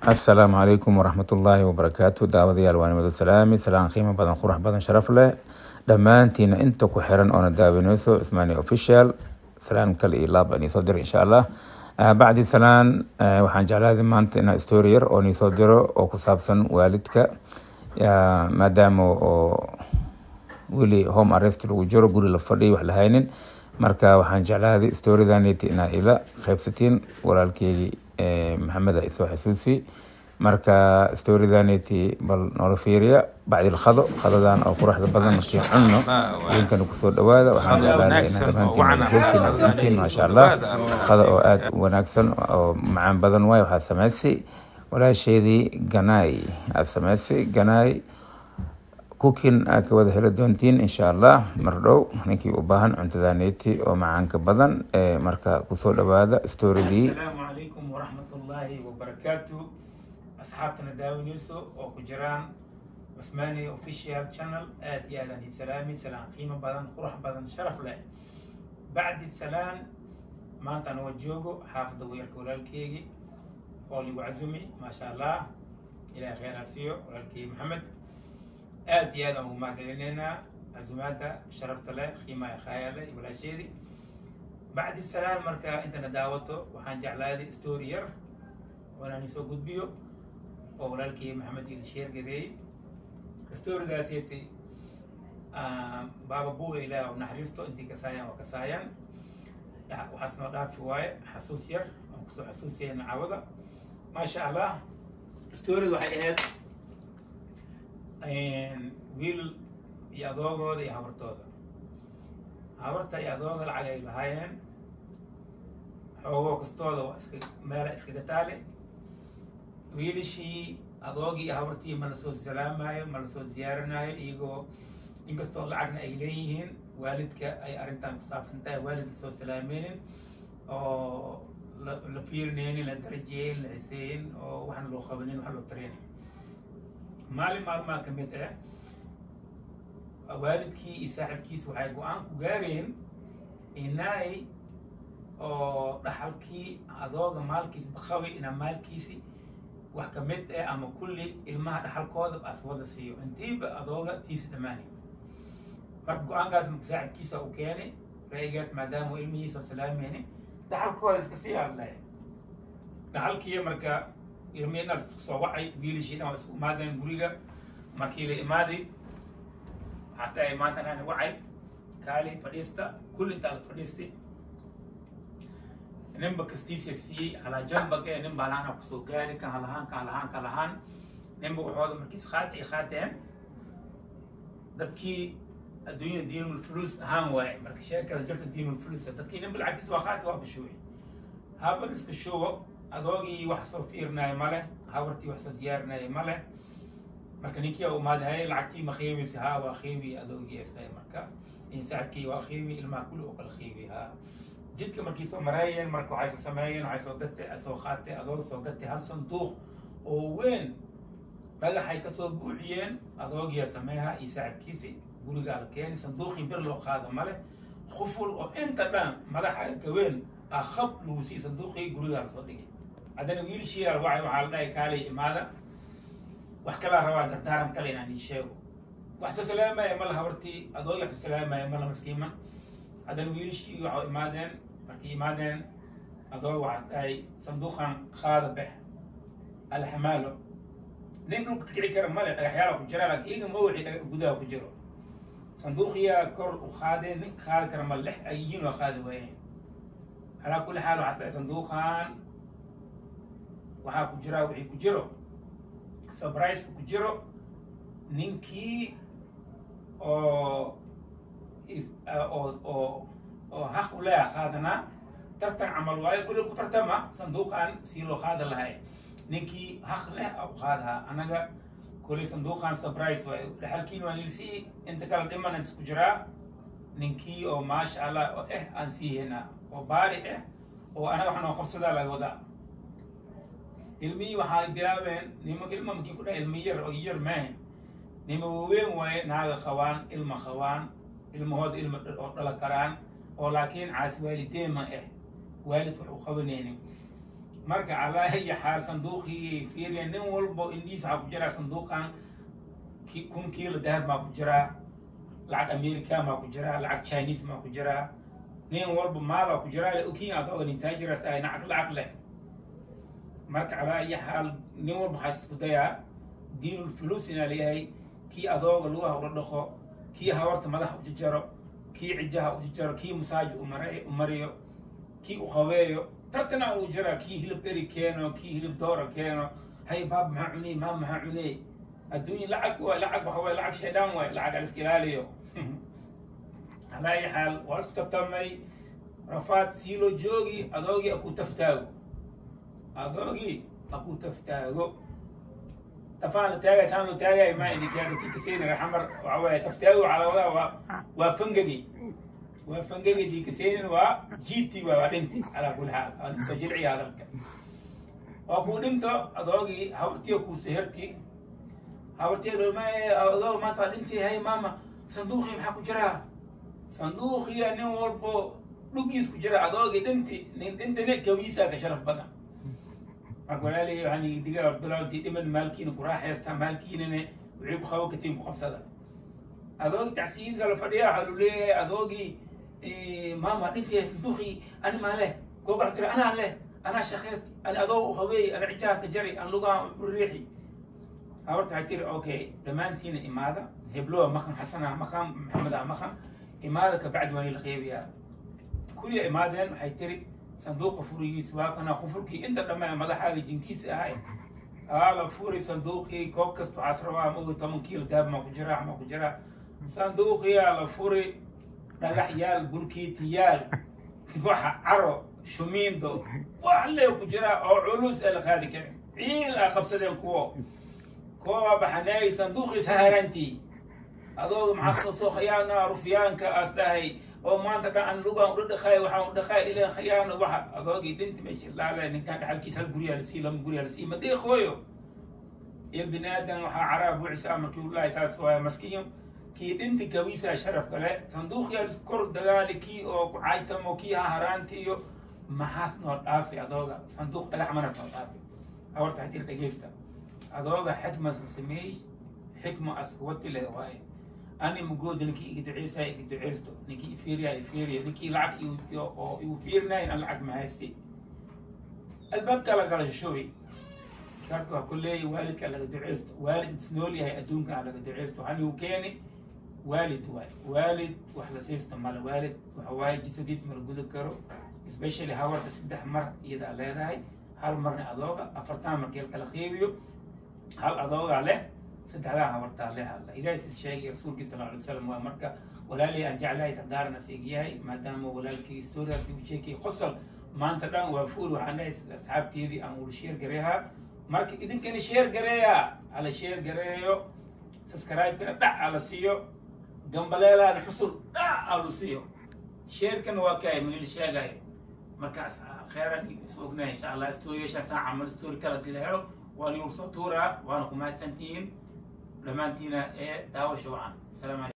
asalaamu calaykum waraxmatullaahi wabarakaatu daawadayaal waa nimado salaami salaan qiimo badan qurux badan sharaf leh dhammaantiina inta ku xiran oona daawaneyso cismaani official salaan kale iyo laab aan iisoo diro insha allah bacdi salaan waxaan jeclaaday maanta inaa story yar oo niisoo diro oo ku saabsan waalidka maadaama oo weli home arrest lagu jiro guri la fadhiyo wax la haynin marka waxaan jeclaaday storydaneti inaa ila qaybsatiin walaalkeygii maxamed isoo xasuusi marka storydaneti bal noola fiiriya bacdil khado khadadan oo quruxda badan markiin cunno idinkana kusoo dhawaada waxaan jeclaanay inaa dhammaantiin joogtiin adintiin maasha allah khada oo aada u wanaagsan oo macaan badan waay waxaa samaysay walaasheedii ganaay aada samaysay ganaay cookin aad ka wada heli doontiin insha allah mar dhow ninkii u baahan cuntadaneeti oo macaanka badan marka kusoo dhawaada storidii asalaamu calaykum waraxmatullaahi wabarakaatu asxaabtana daawaneyso oo ku jiraan cusmaani official channel aad iyo aadaan ii salaami salaan qiimo badan qurux badan sharaf leh bacdi salaan maanta anagoo joogo xaafadda weerka walaalkeygii oo ligu casumi maasha allah ilahay kheyraa siiyo walaalkey maxamed aad iyo aad aan ugu mahadcelineynaa casumaadda sharafta leh qiimaha khaaya leh iyo walaasheedii bacdi salaan marka intana daawato waxaan jeclaaday story yar oo inaan isoo gudbiyo oo walaalkii maxamed il sheer gadeeyey storydaaseti baaba buuga ilaah oo naxariisto intii kasaayaan waa kasaayaan waxaas noo dhaafi waaye xasuus yar aan kusoo xasuusiyayna cawada maasha allah storyda waxay ahayd wiil iyo adoogooda iyo habartooda habarta iyo adooga lacag ay lahaayeen xoogoo kastooda waa iska meela iskaga taale wiilashii adoogii iyo habartii ma lasoo salaamayo ma lasoo ziyaaranayo iyagoo inkastoo lacagna ay leeyihiin waalidka ay arrintan ku saabsan tahay waalid lasoo salaameynin oo la fiirineynin la darajeeyin la ciseeyin oo waxna loo qabanin wax loo tareynin maalin maalmaha ka mid ah waalidkii iyo saaxibkiisa waxay go-aan ku gaareen inay oo dhaxalkii adooga maalkiis baqabi inaa maalkiisi wax ka mid ah ama kulli ilmaha dhaxalkooda as wada siiyo intiiba adooga tiisi dhammaanay marka go-aankaas marka saaxibkiisa u keenay ra'yigaas maadaama uu ilmihiisa salaameyni dhaxalkooda iska sii hadlay dhaxalkii marka ilmihiinaas isku soo wacay wiilashii dhan waa isku imaadeen guriga markii la imaaday waxaas dhahay maanta nani wacay kaali fadhiista kulli intaa la fadhiistay ninba kastiisa siiyey halajambag ee nin baa lahaana kusoo gaari kan halahaan kan halahaan kan lahaan ninba waxooda markii isqaad ay qaateen dadkii adduunyada diinul fulus ahaan waaye marka sheekada jirta diinul fulus dadkii ninba lacagtiisa waa qaati waa bashuuci haban iska shubo adoogii wax soo fiirinayo male habartii wax soo ziyaarinaya male marka ninkii u imaaday lacagtii ma qiimaysa haa waa qiimi adoogii isay marka saaxibkii waa qiimi ilmaha kulli oo kala qiimi haa jidka markii soo maraayeen marka waxay soo sameeyeen waxay soo gatay soo qaatay adoog soo gatay hal sanduuq oo weyn dhagaxay kasoo buuxiyeen adoogiya sameeha iyo saaxibkiisi gurigaa la keenay sanduuqii bir loo qaada male khuful oo inta dhan madaxa gaweyn ah khab lagu sii sanduuqii gurigaa lasoo dhigay haddana wiilashii wacay waxaa la dhahay kaalay imaada wax kalaa rabaa dardaaran kale inaan ii sheego wax soo salaamaya mala habartii adoogi wax soo salaamaya mala maskiiman haddana wiilashii waxaa imaadeen markay imaadeen adoog waxaas dhahay sanduuqan qaada bex alxamaalo nin dhulka kici kara male dhagaxyaala ku jira laakiin iyaga ma wixii gudaha ku jiro sanduuqiyaa kor u qaadeen nin qaadi kara male lex ay yihiin waa qaadi waayeen calaa kulli xaal waxaas dhahay sanduuqan waxaa ku jira wixii ku jiro surprise ku jiro ninkii oo oo oo oo haq u leeya qaadanaa tartan camal waayo kulli ku tartama sanduuqan sii loo qaada lahay ninkii haq leh u qaadahaa annaga kulli sanduuqan surprise waayo dhaxalkiin waa nilsii inta kala dhiman inta ku jiraa ninkii oo maasha allah oo eh aan sii henaa oo baari ah oo anaga wax noo qabsadaa laga wadaa ilmihii waxay bilaabeen nimo ilma markii ku dhahay ilmi yar oo yar maahan nimo waaweyn waaye naaga qabaan ilma qabaan ilmahooda ilma oo dhala karaan oo laakiin caas waalideen ma ah waalid wax u qabanaynin marka calaa iyo xaal sanduuqii fiiriya nin walbo indhiis waxaa ku jiraa sanduuqan kun kiilo dahab maa ku jiraa lacag america maa ku jiraa lacag chinese maa ku jiraa nin walba maalaa ku jiraa okin adooga nintaajiras ay nacaq lacag leh marka calaa iyo xaal nin walba waxaa isku dayaa diinul fulus inaa leeyahay kii adooga lugaha ula dhaqo kii hawarta madaxa ujijaro kii cijaha ujijaro kii masaaji u mariyo kii u qabeeyo tartana uu jira kii hilib eri keeno kii hilib doora keeno hay baab maxaa cuney maam maxaa cuney adduunya lacag waay lacag waxa waay lacag shaydaan waay lacag aliska ilaaliyo alaa ayi xaal waa isku tartamay rafaad sii loo joogi adoogii aku taftaago adoogii aku taftaago tafaan la taagay saan loo taagay ma indikaada kii kaseyni raxmar waxa waay taftaago calawada waa waa fangagi waa fangagi dii kaseynin waa jiiti waa waa dhinti calaa kulli xaal waa soo jilciya hadalka waa kuu dhinto adoogii habartiyo kuu seherti habartiyo adoog maanta waa dhinti hay maama sanduuqii maxaa ku jiraa sanduuqiya nin walbo dhugiis ku jira adoogii dhinti nin dhintine gawiisaa ka sharaf badan marka walaalihi waxaan diga bilawdii dhiman maalkiina ku raaxaysta maalkiinane wixii ku qabo katiin ku qabsada adoogii tacsiyiinka la fadhiya waxaa lu leeyahay adoogii maama dhintay sanduuqii ani maa leh googax jira anaa leh anaa shaqaysti ani adoog u qabeey ana cijaha ka jari an lugaha riixi habarta waxay tiri okay dhammaantiina imaada hebloa maqan xasana maqan maxameda maqan imaada kabacdi waan la qeybiyaa kuliya imaadeen waxay tiri sanduuqa furigiis waa kana qufulkii inta dhammaan madaxaaga jinkiisa ahay aa la furi sanduuqii koob kasta waxaas rabaa ma ogi toban kiilo daab maa ku jira maa ku jira sanduuqiyaa la furi dhagax yaal bulkiitiyaal waxa caro shumiindo wax lee ku jira oo culus ee la qaadi karin ciil aa qabsadeen kuwo kuwa baxaneey sanduuqiis haharantii adooga maxaa soo soo khiyaana rufyaanka aas dhahay oo maanta dhan aan lugaan udha dhaqaay waxaan u dhaqaay ileen khiyaano waxa adoogii dhinti meesha laale ninkaan dhaxalkiisa hal guryaa lasii lama guryaa lasii ma deeqooyo il bini aadan waxaa caraa buucisa markii ulahay saas waaya maskiyo kii dhinti gawiisa sharaf kale sanduuqyaa kor dagaali kii oo ku caytamo kii haharaanti iyo maxaas noo dhaafi adooga sanduuq dhagax manas noo dhaafi hawarta hatir dhegeysta adooga xikmas u sameey xikma askuwati leh waaye ani mugooda ninkii iga duceysaya iga duceysto ninkii ifiiriya ifiiriya ninkii lacag oo igu fiirinayn an lacag mahaysti albaabka lagala shushubi marka waa ku leeyahy waalidka laga duceysto waalid isnool yahay adduunka laga duceysto waxaan igu keeni waalid waay waalid wax la siisto male waalid waxa waaye jisadiis mala guda karo especially hawarta saddex mar iyadaa leedahay hal marna adooga afartan markii kala qiibiyo hal adoogaa leh saddexdaa habartaa leh alla ilaahay sis sheegay rasuulkii sal alay wasalam waa marka walaalihii aan jeclahay taqdaarana seegyahay maadaama walaalkii historiaasi u sheekay qosol maanta dhan waa fuuri waxaan dhahay asxaabteedii aan wula sheer gareehaa marka idinkana sheer gareeya hala sheer gareeyo subscribe-kana dhac ala siiyo gambaleelaana xusul dhac alu siiyo sheerkana waa kaay manila sheegayo markaas kheyran is ognahay insha allah storiyashaasaan camal story kala dila helo waan igu soo tuuraa waana ku mahadsantihiin dhammaantiina ee daawasha wacan asalaamu calaykum